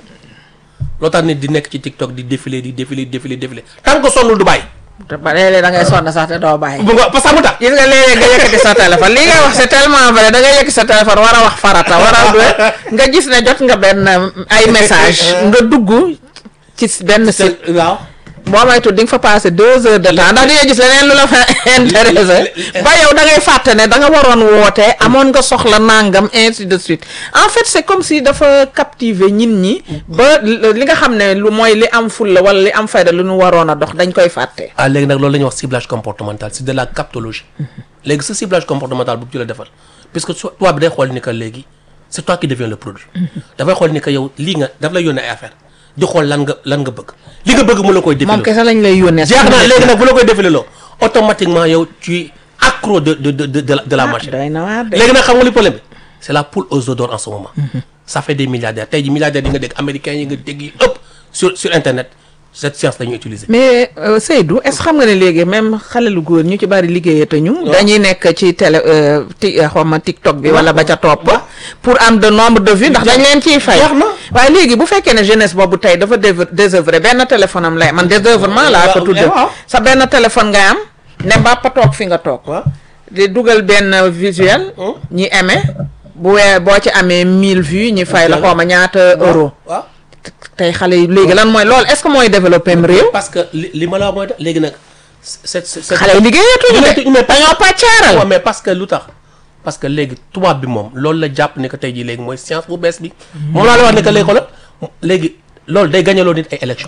loo tax nit di nekk ci TikTok di défilé di défilé di défilé défilé tant que sonnul du bàyyi te ba léeg-léeg da ngay sonn sax te doo bàyyi bu nga parce que mu tax gis nga léeg-léeg nga yëkkati sa téléphone li ngay wax c'est tellement vrai da ngay yëkkati sa téléphone war a wax farata war a du nga gis ne jot nga benn ay message nga dugg ci benn site waaw boo maytu di nga fa passé deux heures de temps ndax di nga gis leneen lu la fa intéressé ba yow da ngay fàtte ne da nga waroon woote amoon nga soxla nangam ainsi de suite en fait c'est comme si dafa captiver ñin ñi ba li nga xam ne lu mooy li am fulla wala li am fayda lu ñu waroon a dox dañ koy fàtte ah léegi nag loolu la ñuy wax ciblage comportemental c'est de la captologie léegi ce ciblage comportemental bu ci la defal puisque so- tubaab bi day xool ni que léegi c'est toi qui deviens le produit dafay xool ni que yow lii nga daf lay yónnee ay affaire di xool lan nga lan nga bëgg li nga bëgg mu la koy moom défilé kese lañ lay yónnee jeex na léegi nag bu la koy défilé loo automatiquement yow tu es accro de de de de de la, de la machine doy na waar de léegi nag xam nga li problème bi c'est la poule aux œufs d'or en ce moment ça fait des milliardaires tey ji milliardaires yi nga dégg américains yi nga dégg yi ëpp sur sur internet cette science la ñuy utiliser mais euh, Seydou est-ce que xam nga ne léegi même xale lu góor ñu ci bari liggéeyatuñu. dañuy nekk ci télé euh, ti xaw ma TikTok bi wala ba ca topp. pour am de nombre de vues ndax dañ leen ciy fay. Jeex na. waaye léegi bu fekkee ne jeunesse boobu tey dafa déve désœuvré benn téléphone am lay man désœuvrement laa ko waaw, tudde waaw. sa benn téléphone ngay am ne mbàppa toog fi nga toog. waaw di dugal benn visuel. ñi aimé bu wee boo ci amee 1000 vues ñi fay la xaw ma ñaata euro. waaw tey xale yi léegi lan mooy loolu est-ce que mooy développé am réew. parce que li li ma la wax mooy tax léegi nag c'est c'est c'est- xale yi liggéeyatuñu Liggéeyatuñu, de mais dañoo pàccaaral. waaw mais parce que lu tax parce que léegi tubaab bi moom loolu la jàpp ne que tey jii léegi mooy science bu bees bi moom laa la wax ne que léegi xoolal léegi loolu day gañaloo nit ay élection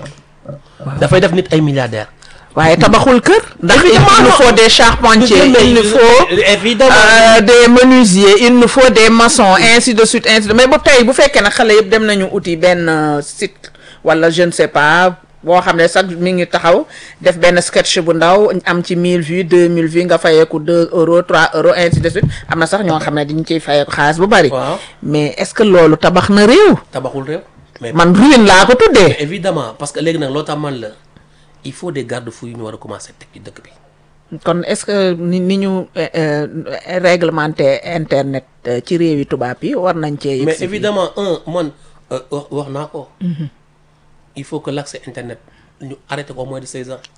dafay def nit ay milliardaires waaye tabaxul kër. ndax il Évidemment, nous non. faut des charpentiers il nous faut évidemment euh, des menuisiers il nous faut des maçons ainsi de suite ainsi de mais bu tey bu fekkee ne xale yëpp dem nañu uti benn euh, site wala je ne sais pas boo xam ne sax mi ngi taxaw def benn sketch bu ndaw am ci 1000 vues 2000 vues nga fayeeku 2 euros 3 euros ainsi de suite am na sax ñoo xam ne dañu ciy fayeeku xaalis bu bari. waaw mais est-ce que loolu tabax na réew. tabaxul réew mais man ruine laa ko tuddee. évidemment parce que léegi nag loo tax man la il faut des garde-fous yu ñu war a commencer teg ci dëkk bi kon est-ce que ni ni ñu euh, euh, réglementé internet euh, ci réewi tubaab yi war nañ cee. yegg mais si fii. évidemment un man euh, wax wax naa ko il faut que l'accès internet ñu arrêté ko au moins de 16 ans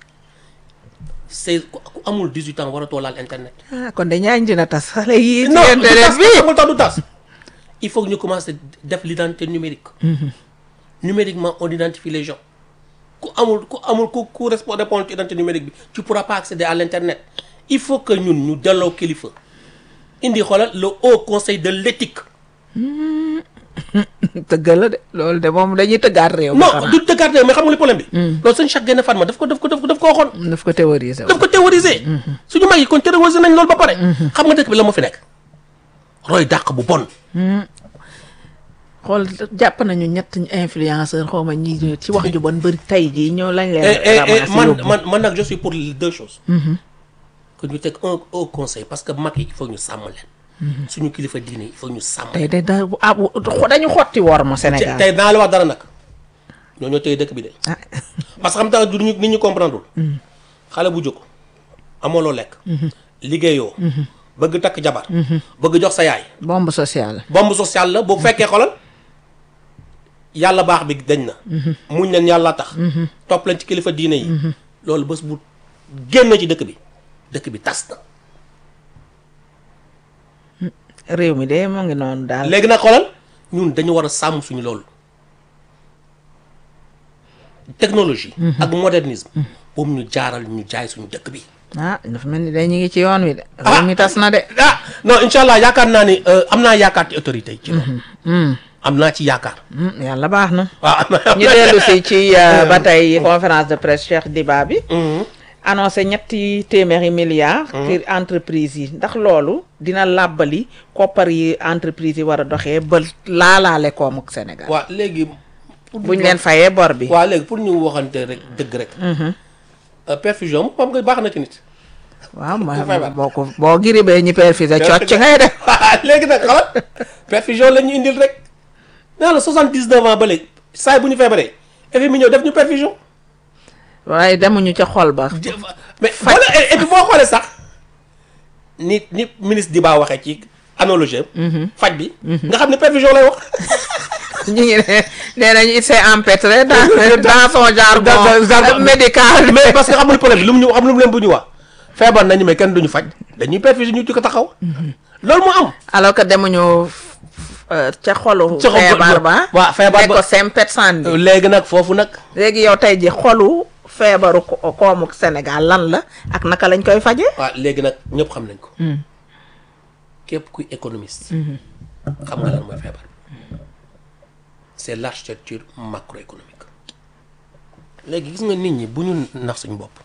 16 ku ku amul 18 ans waratoo laal internet ah kon de ñaañ dina tas xale yi. ci non du internet tas bi amul tax du tas il faut que ñu commencer def l'identité numérique numériquement on identifie les gens ku amul ku amul ku ku respo- répondre ci identité numérique bi tu pourras pas accéder à l'internet il faut que ñun ñu delloo kilifa indi xoolal le haut conseil de l'éthique tëgg la de loolu de moom dañuy tëggaat réew. mi non xanaa. du dëggaat mais xam nga li problème bi loolu sëñ Cheikh Gaïndé Fatma daf ko daf ko daf ko daf ko waxoon daf ko théoriser daf ko théoriser suñu mag yi kon théoriser nañ loolu ba pare xam nga dëkk bi la moo fi nekk roy dàq bu bon xool jàpp nañu ñett influenceur xaw ma ñi ci wax ju bon bëri tey jii ñoo lañ leen. et et et ramassé man yóbbu. man man nag je suis pour deux choses que ñu teg un au conseil parce que mag yi il faut ñu sàmm leen suñu kilifa diine yi il faut ñu sàmm tey de da ah dañu xotti wor ma Sénégal. tey naa la wax dara nag ñoo ñoo tey dëkk bi de ah parce que xam tax du ñu nit ñu comprendre xale bu jóg amoo loo lekk liggéeyoo bëgg takk jabar bëgg jox sa yaay bombe sociale. bombe sociale la bu fekkee xolal yàlla baax bi dañ na muñ leen yàlla tax topp leen ci kilifa diine yi loolu bés bu génn ci dëkk bi dëkk bi tas na réew mi de moo ngi noonu daal. léegi nag xolal ñun dañu war a sàmm suñu loolu technologie ak modernisme boobu ñu jaaral ñu jaay suñu dëkk bi ah dafa mel ni day ñu ngi ci yoon wi de. réew mi tas na de. ah non incha allah yaakaar naa ni euh, am naa yaakaar ci autorité yi ci loolu am naa ci yaakaar Hmm, yàlla baax na. waaw am naa ñu dellu si ci euh, ba tey conférence de presse Cheikh Diba bi. annoncé ñetti téeméeri milliards. ci entreprise yi ndax loolu dina làbbali koppar yi entreprise yi war a doxee ba laalaale koomu Sénégal. waaw léegi pour buñ leen fayee bor bi. waaw léegi pour ñu waxante rek dëgg rek Euh, perfusion moom xam nga baax na ci nit waaw ma feebar. boo ko boo giribee ñi perfusé cocc ngay def. waaw léegi nag xalaat perfusion la ñu indil rek nee la 79 ans ba léegi saa yi bu ñu feebaree FMI ñëw def ñu perfusion waaye demuñu ca xol ba. jë- mais wala et puis boo xoolee sax ni ni ministre di baa waxee ci analogie faj bi nga xam ne perfusion lay wax ñu ngi ne nee nañu il s'est empêtré dans dans son jargon Dans son jargon. médical. mais parce que xam nga problème bi lu mu ñu xam lu mu leen bu ñu wax feebar nañu mais kenn duñu faj dañuy perfusion ñu ci ko taxaw loolu moo am alors que demuñu euh, ca xolu. Ca xol- feebar ba. waaw, feebar ne ba. ko sempet sànni. léegi nag foofu nag léegi yow tey ji xolu feebaru ko- koomu Sénégal lan la ak naka lañ koy faje waaw léegi nag ñëpp xam nañ ko képp kuy économiste xam nga lan mooy feebar c'est l'architecture macroéconomique léegi gis nga nit ñi bu ñu nax suñu bopp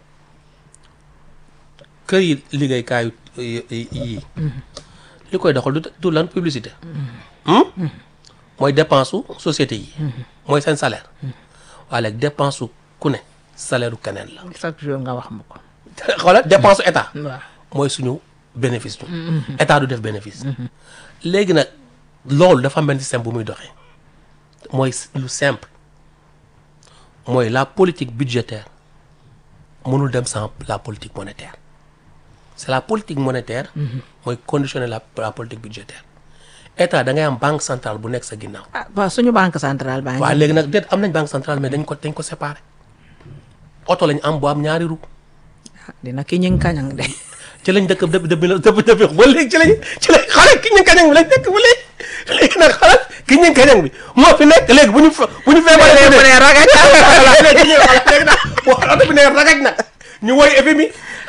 kër yi liggéeykaayu yi yii li koy doxal du du lan publicité Hmm? mooy dépense su société yi mooy seen salaire waaye léegi dépense su ku ne salaire u keneen la chaque jour nga wax ma ko xoolal dépense su état waaw mooy suñu bénéfice ñu état du def bénéfice léegi nag loolu dafa am benn système bu muy doxee mooy lu simple mooy la politique budgétaire mënul dem sans la politique monétaire c'est la politique monétaire mooy conditionner la la politique budgétaire état da ngay am banque centrale bu nekk sa ginnaaw ah waaw suñu banque centrale baa waaw ngi léegi nag déet am nañ banque centrale mais dañ ko dañ ko séparé oto lañ am bu am ñaari roue dina ki ñing kañang de ci lañ dëkk depuis depuis depuis depuis ba léegi ci lañ ci lañ xale ki ñu kañang bi lañ dëkk ba léegi léegi nag xalaat ki ñu kañang bi moo fi nekk léegi bu ñu fa bu ñu feebaree mu ne ragaj voilà léegi ñu voilà léegi nag bu oto bi ne ragaj nag ñu woy FMI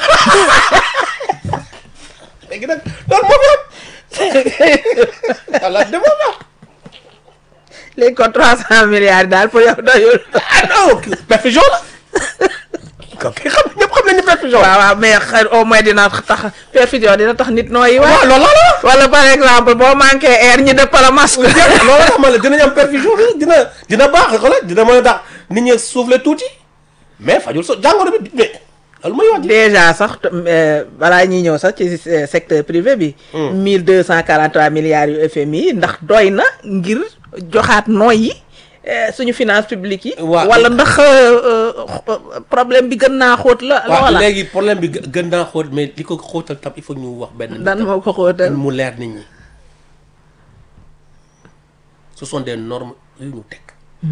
léegi nag loolu moo fi am voilà de moo fi am léegi ko trois cent milliards daal pour yow doyul ah non perfusion la kooku xam ñëpp xam nañu perfusion waaw waaw mais xëy au moins dina tax perfusion dina tax nit nooyi waaw waa loolu la wala par exemple boo manqué air ñi dëpp la masque loolu tax ma la dinañ am perfusion bi dina dina baax xoolal dina mën a tax nit ñi souffler tuuti mais fajul so jàngoro bi mais loolu mooy wax ji. déjà sax euh, balaa ñuy ñëw sax ci euh, secteur privé bi. mille deux cent quarante trois milliards yu FMI ndax doy na ngir joxaat nooy yi euh, suñu finance publique yi. Waa- wala ndax euh, euh, problème bi gën naa xóot la. waaw wala léegi problème bi gë- gën naa xóot mais li ko xóotal tam il faut ñu wax benn. dan moo ko xóotal. mu leer nit ñi ce sont des normes yu ñu teg.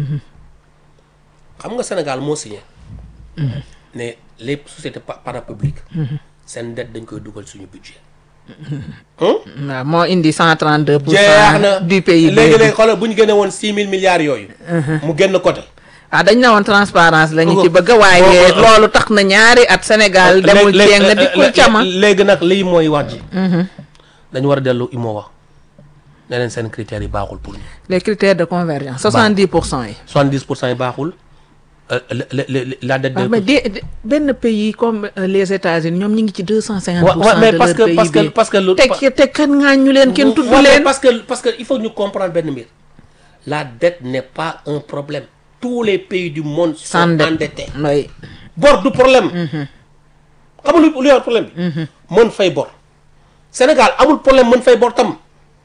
xam nga Sénégal moo signé. ne les sociétés pa- parapubliques. seen dette dañ koy dugal suñu budget. waaw moo indi cent trente deux pour jeex cent na du pays. léegi léegi xoolal bu ñu génne woon six mille milliards yooyu. mu génn côté. ah dañ ne woon transparence la ñu ci Oh, bëgg waaye oh, oh. loolu tax na ñaari at Sénégal demul léegi- ceeng na léegi- dikkul cama. léegi nag lii mooy wax ji. dañu war a dellu IMOA ne leen seen critères yi baaxul pour ñu. les critères de convergence soixante dix pour cent yi. 70 pour cent yi baaxul euh, le- le- le- la dette waaw de. mais de de- benn pays comme euh, les États-Unis ñoom ñu ngi ci deux cent cinquante Ouais, pour ouais, cent mais de parce leur que- parce que- PIB. parce que lu- te te kan ngaa ñu leen kenn tudd Ouais, mais leen. parce que parce que il faut ñu comprendre benn mbir la dette n'est pas un problème tous les pays du monde sont sans dette endettés oui. bor du problème xam nga lu lu yor problème bi mën fay bor Sénégal amul problème mën fay bor tam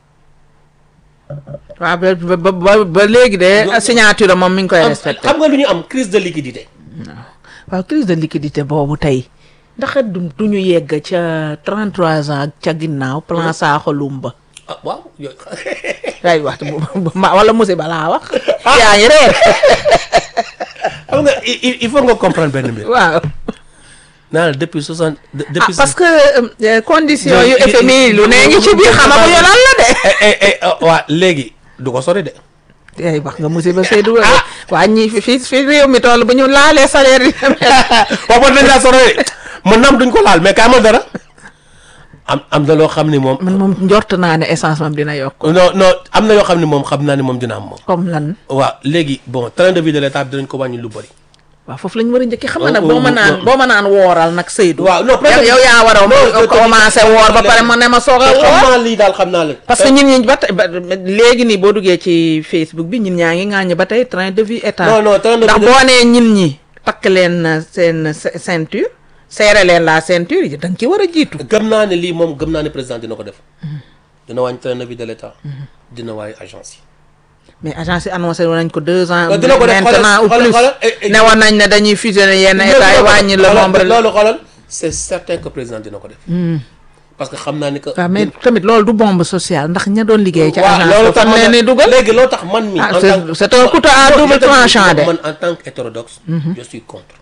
waaw ba ba ba ba léegi de signature moom mi ngi koy am- respecté. xam nga lu ñu am crise de liquidité waaw crise de liquidité boobu tey ndax du du ñu yegg ca 33 ans ca ginnaaw plan Sakho Lumba. ah waaw yooyu ay wax bu bu ma wala musiba laa wax. yaa ngi reer. xam nga il il- il faut nga comprendre benn mbir waaw. naa la depuis soixante de- ah depuis parce que euh, condition yu Yooyu- FMI lu ne ngi ci biir xamaguñu lan la de. eh eh eh oh, waa léegi du ko sori de ay wax nga musiba Seydou waa ñi fi fi fi réew mi toll bu ñu laalee salaire yi. waaw bon dañ laa sori de mën na am duñ ko laal mais kay amal dara am am na loo xam ni moom man moom njort naa ne essence moom dina yokk non non am na yoo xam ni moom xam naa ni moom dina am moom comme lan waaw léegi bon train de vie de l'état bi dinañ ko wàññi lu bëri waaw foofu lañ war a njëkkee xam nga nag Oh, boo oh, ma naan oh. boo ma naan wooral nag Seydou waaw non yow yow yaa war a commencé woor ba pare ma ne ma soog a xam woor naa lii daal xam naa leen parce que ñun ñi ba tey ba léegi nii boo duggee ci Facebook bi ñun ñaa ngi ŋaañu ba tey train de vie état non non train de ndax vie de- boo nee ñin ñi takk leen uh, seen ce- ceinture serré leen la ceinture yi da nga ci war a jiitu gëm naa ne lii moom gëm naa ne président dina ko def dina wàññi train de vie de l'état dina wàññi agence yi mais agence yi annoncé woon nañ ko deux ans Waaw, dina ko def, maintenant ou xoolal, plus xoolal, eh, eh, ne woon nañ ne dañuy fusionner yenn état yi wàññi le Xoolal, nombre loolu xoolal c'est certain que président dina ko def parce que xam naa ni que waaw mais tamit loolu du bombe sociale ndax ña doon liggéey ci waaw agence loolu ba tax fan man leen ni dugal léegi loolu tax man mi Ah, en c'est- tant que- c'est un couteau à Non, double je te dis, tranchant de. man en tant qu'hétérodoxe je suis contre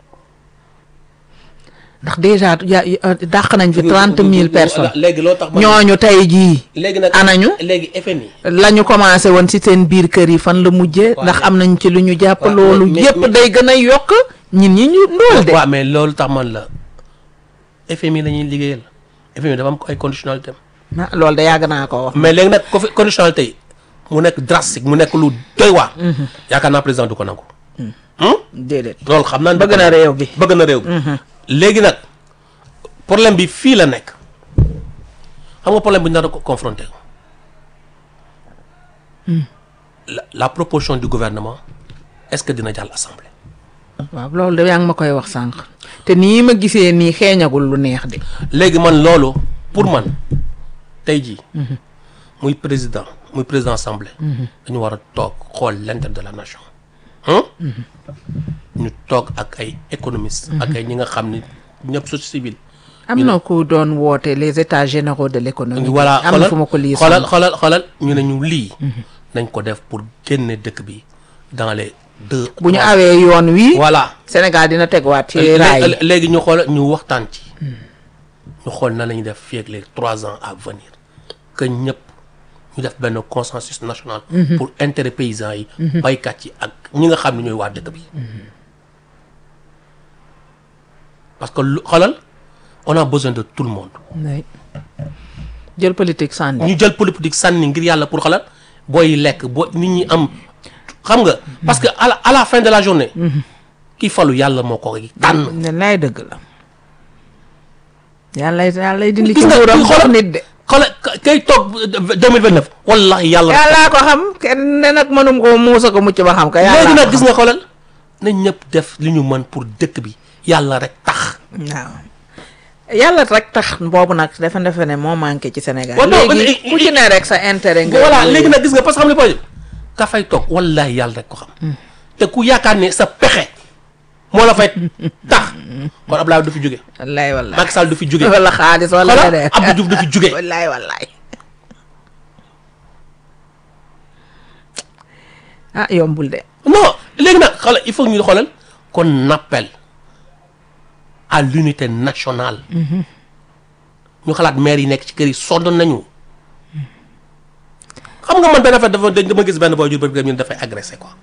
ndax déjà ya ya- dàq nañ fi trente mille personnes léegi loolu tax man ñooñu tey jii léegi nag anañu léegi FMI la ñu commencé woon ci seen biir kër yi fan la mujjee Waaw, ndax mais- am nañ ci lu ñu jàpp waaw, loolu mais- yépp mais- day gën a yokk ñin ñi ñu ndóol de waaw mais loolu tax man la FMI la ñuy liggéeyal FMI dafa am ay conditionnalité ah loolu de yàgg naa ko wax mais léegi nag co conditionnalité yi mu nekk drastique mu nekk lu doy waar yaakaar naa président du ko nangu Hmm? déedéet loolu xam naa ne bëgg na réew bi bëgg na réew bi léegi nag problème bi fii la nekk xam nga problème bi ñu nar a ko confronté la la proposition du gouvernement est-ce que dina jàll assemblée waaw loolu de yaa ngi ma koy wax sànq te nii ma gisee nii xeeñagul lu neex de léegi man loolu pour man tey jii muy président muy président assemblée dañu war a toog xool l'intérêt de la nation hein ñu toog ak ay économistes ak ay ñi nga xam ni ñëpp société civile am na ku doon woote les états généraux de l'économie voilà am na fu ma ko lii xoolal xoolal xoolal ñu ne ñu lii nañ ko def pour génne dëkk bi dans les deux bu ñu trois- awee yoon wi voilà Sénégal dina tegwaat ci Lé- raay lé- léegi ñu xool ñu waxtaan ci ñu xool na la ñuy def fii ak les trois ans à venir que ñëpp ñu def benn consensus national pour intérêt paysans yi baykat yi ak ñi nga xam ne ñooy waa dëkk bi parce que lu xoolal on a besoin de tout le monde yi jël politique sànni ñu jël politique sànni ngir yàlla pour xoolal booy lekk boo nit ñi am xam nga parce que à la à la fin de la journée kii falu yàlla moo ko tànn ne lay dëgg la yàlla yàlla dindi ci Gis nga, nguuram xoolal- jox nit de xoolal ka- kay toog 2029 wallahi yàlla yàllaa ko xam kenn ne nag mënum ko muusa ko mucc ba xam ko yàlla léegi nag gis nga xoolal nañ ñëpp def li ñu mën pour dëkk bi yàlla rek tax waaw yàlla rek tax boobu nag dafa defe ne moo manqué ci Sénégal Waaw, non, léegi mais- ku ci ne rek sa intérêt nga voilà léegi nag gis nga parce que xam ne projet ka fay toog wallahi yàlla rek ko xam te ku yaakaar ne sa pexe moo la fay tax kon Abdoulaye du fi jóge wallaay wallaay Macky Sall du fi jóge wala xaalis wala xoolal leneen Abdou Diouf du fi jóge wallaay wallaay ah yombul de non léegi nag xoolal il faut ñu xoolal qu'on appelle à l'unité nationale ñu xalaat maire yi nekk ci kër yi sonn nañu xam nga man benn affaire dafa dama gis benn booy jur ba ñu dafay agressé quoi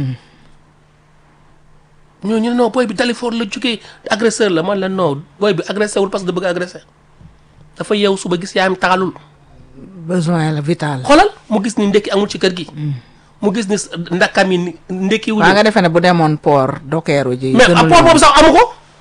ñoo ñu ne non booy bi Dalifort la jógee agresseur la man la non booy bi agressé wul parce que da bëgg a agressé dafa yeew suba gis yaayam taxalul besoin la vital xoolal mu gis ni ndekki amul ci kër gi mu gis ni ndakam yi ni- ndekki wuñu waa nga defee ne bu demoon port dokeeru ji mais gënul apport yoon. boobu sax amu ko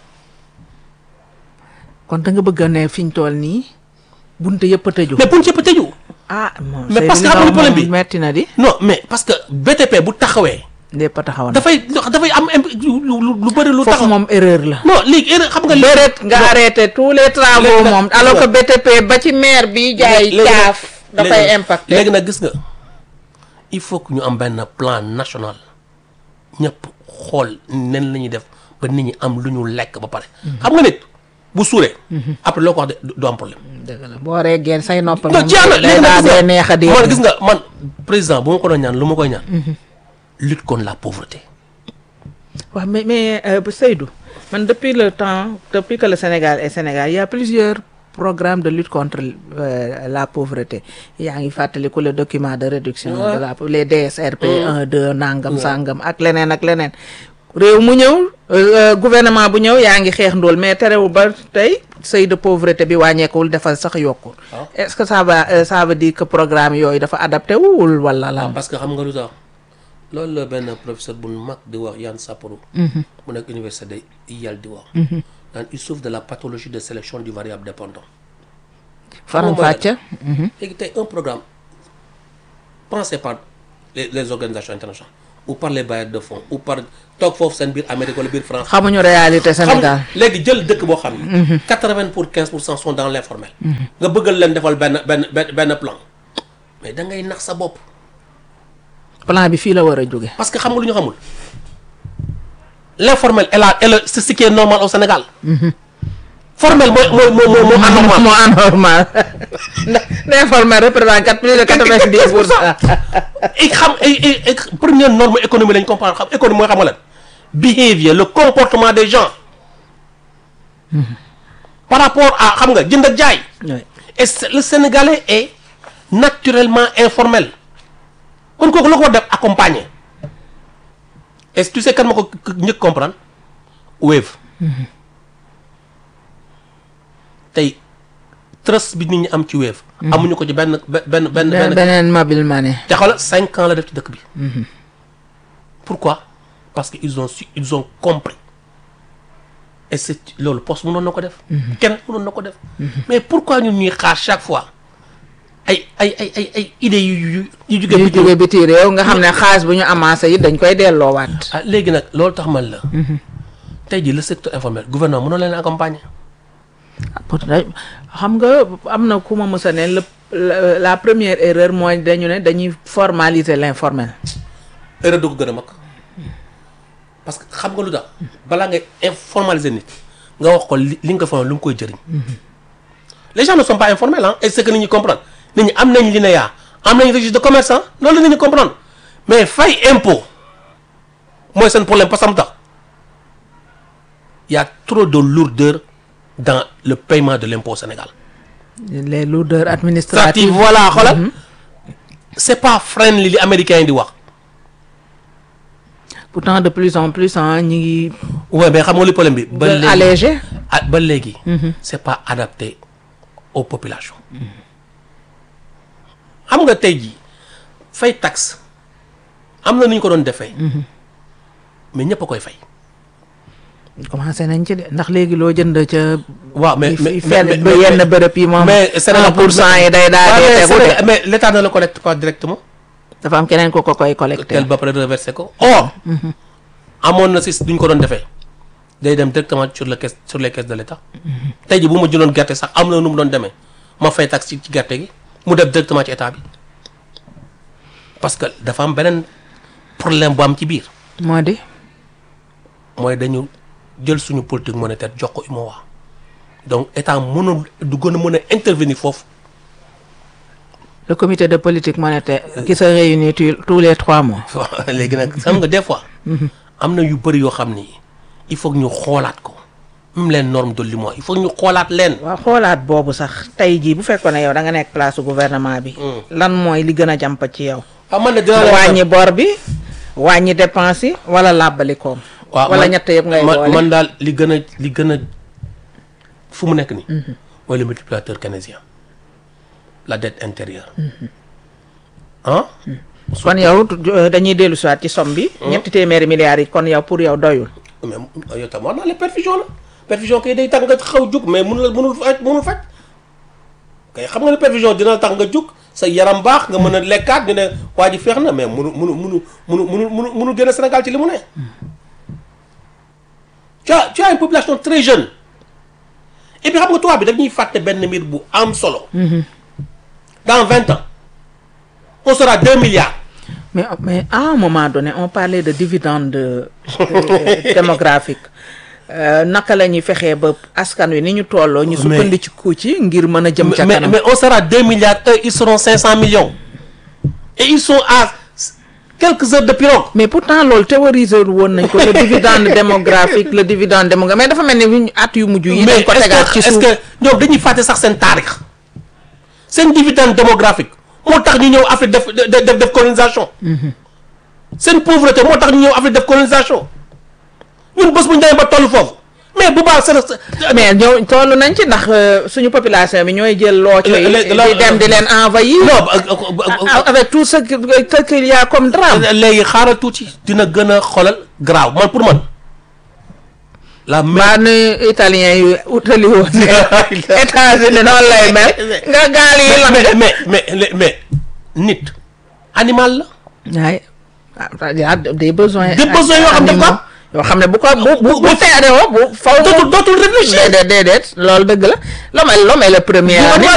kon da nga bëgg a ne fi ñu toll nii bunte yëpp a tëju mais buñ cëpp tëju ah moom Mais parce que Seydou xam nga li nga problème wax bi- moom metti na di non mais parce que BTP bu taxawee lépp a taxaw na dafay dafay am imp lu lu- lu bëri lu foofu taxaw moom erreur la non léegi erreur xam nga déret nga non, arrêté tous les travaux Léegi nag- moom alors que BTP ba ci maire bi jaay léegi nag- caaf dafay léegi- impacté léegi nag gis nga il faut que ñu am benn plan national ñëpp xool nen la ñuy def ba nit ñi am lu ñu lekk ba pare xam nga nit bu suuree après loo ko wax de du am problème dëgg la boo reggee say nopp non moom jeex na day léegi daal nag dee neex a gis nga man dégg gis nga man président bu ma ko doon ñaan lu ma koy ñaan lutte contre la pauvreté waaw mais mais euh, Seydou man depuis le temps depuis que le Sénégal est Sénégal il y a plusieurs programmes de lutte contre euh, la pauvreté yaa ngi fàttaliku le document de réduction de la les DSRP 1 2 nangam sangam ak leneen ak leneen réew mu ñëw euh, gouvernement bu ñëw yaa ngi xeex ndóol mais terewul ba tey seuil de pauvreté bi wàññeekuwul dafa sax yokkul waaw. est-ce que ça va euh, ça veut dire que programme yooyu dafa adapté wul wala lan parce que xam nga lu tax loolu la benn professeur bu mag di wax Yann Sapporo mu nekk université de Yale di wax naan il souffre de la pathologie de sélection du variable dépendant faram mooy lan? fàcce léegi tey un programme pensé par les, les organisations internationales ou par les bailleurs de fonds ou par toog foofu seen biir Amérique wala biir France xamuñu réalité xam Sénégal léegi jël dëkk boo xam ne quatre-vingt pour quinze pour cent sont dans l'informel nga bëggal leen defal benn benn benn benn plan mais da ngay nax sa bopp plan bi fii la war a jóge parce que xam nga lu ñu xamul l'informel est là est le c'est ce qui est normal au Sénégal formel mooy mooy mooy mooy moo anormal moo anormal ndax l'informel représente quatre plus de quatre-vingt-dix pour cent et xam et et et première norme économie lañ comprendre xam économie mooy xam nga lan behavior le comportement des gens par rapport à xam nga jënd ak jaay Oui. et c'est- le Sénégalais est naturellement informel kon kooku la ko war def accompagner et tu sais kan ma ko njëkk comprendre Wave tey trust bi nit ñi am ci Wave amuñu ko ci benn benn benn benn benn beneen mobile money te xoolal cinq ans la def ci dëkk bi pourquoi parce que ils ont su ils ont compris et c'est loolu poste mënoon na ko def keneen mënoon na ko def mais pourquoi ñun ñuy xaar chaque fois ay ay ay ay ay idées yu yu yu jóge yu bitim jóge biti réew nga xam ne xaalis bu ñu amassé yi dañ koy delloowaat ah léegi nag loolu tax man la tey jii le secteur informel gouvernement mënoo leen accompagner pour xam nga am na ku ma mës a ne le la la première erreur mooy dañu ne dañuy formaliser l'informel erreur du ko gën a mag parce que xam nga lu tax balaa ngay informaliser nit nga wax ko li li nga ko formé lu mu koy jëriñ les gens ne sont pas informels ah et c'est que nit ñi comprendre nit ñi am nañ LINEA am nañ registre de commerce ah loolu la nit ñi comprendre mais fay impôt mooy seen problème parce que am tax y a trop de lourdeur dans le paiement de l'impôt au Sénégal les lourdeurs stratégie administratives voilà xoolal c'est pas friendly li américains yi di wax pourtant de plus en plus ah ñi ngi ouais mais xam nga li problème bi ba léegi allégé ah ba léegi. c'est pas adapté aux populations. xam nga tey jii fay taxe am na nu ñu ko doon defee. mais ñëpp a koy fay. commencé nañ ci de ndax léegi loo jënd ca waaw mais mais fenn ba yenn bërëb yi moom mais un pour cent yi day daal di tegu de mais l'état ne le collecte pas directement. dafa am keneen ko ko koy collecté tel ba pare reversé ko. or amoon na si duñ ko doon defee day dem directement sur le caisse sur les caisses de l'état. tey jii bu ma jëloon gerte sax am na nu mu doon demee ma fay taxe ci ci gerte gi mu dem directement ci état bi parce que dafa am beneen problème bu am ci biir moo di mooy dañu jël suñu politique monétaire jox ko UMOA donc état mënul du gën a mën a intervenir foofu. le comité de politique monétaire qui se réunit tu- tous les trois mois waaw léegi nag xam nga des fois. am na yu bëri yoo xam ni il faut que ñu xoolaat ko même les normes de l'UMOA il faut que ñu xoolaat leen. waaw xoolaat boobu sax tey jii bu fekkoon ne yow da nga nekk place su gouvernement bi lan mooy li gën a jàmp ci yow ah man de dinaa leen wàññi bor bi wàññi dépense yi wala làbbali koom waaw wala man- ñett yëpp ngay man boole man daal li gën a li gën a fu mu nekk nii. mooy le multiplicateur keynésien la dette intérieure. ah. kon yow euh, dañuy dellu siwaat ci somme bi ñetti téeméeri milliards yi kon yow pour yow doyul mais yow tam wax naa la perfusion la perfusion kay day tax nga xaw jug mais mënul mënul faj mënul faj kay xam nga ne perfusion dina tax nga jug sa yaram baax nga mën a lekkaat ñu ne waa ji feex na mais mënu mënu mënu mënu mënu mënu mënu génn Sénégal ci li mu ne tu as tu as une population très jeune et puis xam nga tubaab bi daf ñuy fàtte benn mbir bu am solo dans vingt ans on sera deux milliards mais mais à un moment donné on parlait de dividende euh, démographique Euh, naka la ñuy fexee ba askan wi ni ñu tolloo ñu Mais- sukkandiku ci ngir mën a jëm ca mais, kanam mais on sera 2 milliards, eux, ils seront 500 millions. Et ils sont à quelques heures de pirogue. mais pourtant loolu théoriser woon nañ ko le dividende démographique le dividende démographique mais dafa mel ni ñu at yu mujj yi mais dañ ko est-ce tegaat que, ci est-ce suuf que ñoom dañuy fàtte sax seen taarix seen dividende démographique moo tax ñu ñëw Afrique def def def colonisation. seen pauvreté moo tax ñu ñëw Afrique def colonisation. ñun bés bu ñu demee ba toll foofu mais bu baax c'est mais ñoo toll nañ ci ndax euh, suñu population bi ñooy jël looco yi Le- le- di dem di leen envahir non A- avec tout ce que ce qu'il y a comme drame léegi xaaral tuuti dina gën a xoolal grave man pour man la mbaa nu italien yu utali woon États-Unis noonu lay mel nga gaal yi mais lakk mais mais mais mais nit animal la waaye ah y a des besoins Des besoins yoo xam ne animaux quoi yoo xam ne bu ko bu bu Bu- bu bu- teeroo bu faw dootul dootul réfléchir déedéet déedéet loolu dëgg la l'homme est l'homme est le premier Bu- animal